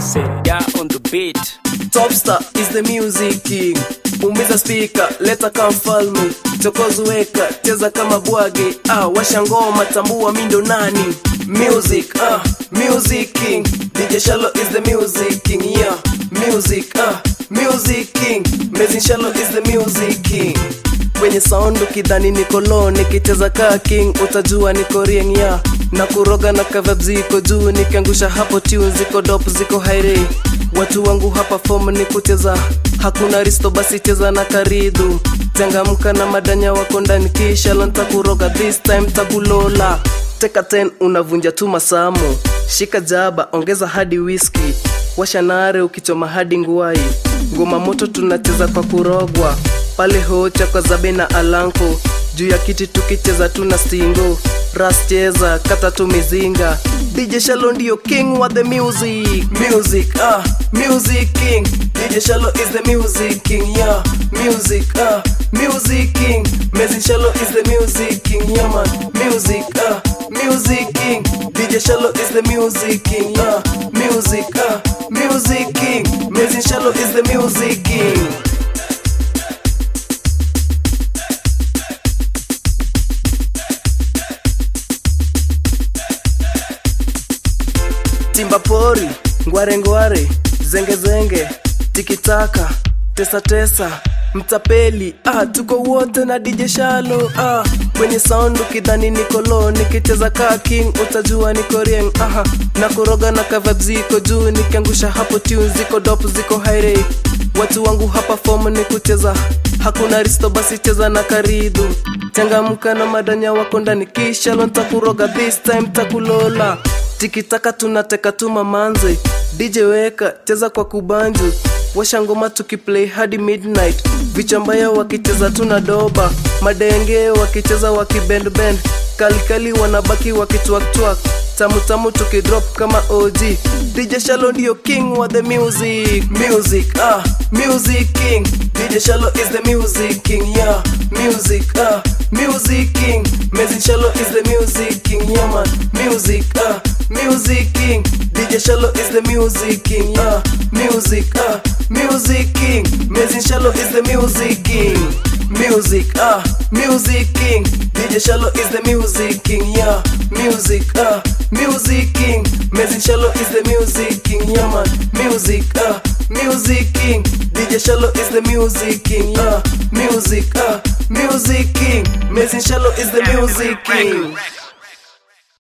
Seda on the beat. Topstar is the music king. Umiza speaker, leta kama mfalme. Chokozi weka, cheza kama bwage. Ah, washa ngoma, tambua mindo nani. Music, ah, music king. DJ Shallow is the music king, yeah. Music, ah, music king. Mezin Shallow is the music king. Kwenye sound ukidhani niko low nikicheza kaa king utajua niko rieng ya na kuroga na kavab ziko juu nikiangusha hapo tune ziko dop ziko haire watu wangu hapa form ni kucheza hakuna risto basi cheza na karidu changamka na madanya wako ndani kisha lanta kuroga this time takulola teka 10 unavunja tu masamo shika jaba ongeza hadi whisky washa nare ukichoma hadi nguai ngoma moto tunacheza kwa kurogwa pale hocha kwa zabe na alanko juu ya kiti tukicheza tuna stingo ras cheza kata tu mizinga dj shalo ndio king wa the music music ah music king dj shalo is the music king yeah music ah music king mezin shalo is the music king yeah man music ah music king dj shalo is the music king yeah music ah music king mezin shalo is the music king timba pori ngware ngware zenge zenge tikitaka tesa tesa mtapeli ah, tuko wote na DJ Shalo ah, kwenye sound ukidhani nikolo nikicheza kaa king utajua niko rieng aha, na kuroga na kavab ziko juu nikiangusha hapo tune ziko dop ziko haire watu wangu hapa form ni kucheza hakuna risto basi cheza na karidu changamka na madanya wako ndani kisha lo ntakuroga this time takulola tikitaka tunateka tu mamanze dj weka cheza kwa kubanju washa ngoma tukiplay hadi midnight vichambaya wakicheza tuna doba madenge wakicheza wakibendbend kalikali wanabaki wakitwaktwak tamutamu tukidrop kama og dj shalo ndio king wa the music music ah music king dj shalo is the music king yeah music ah music king mezin shalo is the music king yeah man music ah music king dj shalo is the music king yeah music ah music king mezin shalo is the music king music ah music king dj shalo is the music king yeah music ah music king mezin shalo is the music king yeah man music ah music king dj shalo is the music king yeah music ah music king mezin shalo is the music king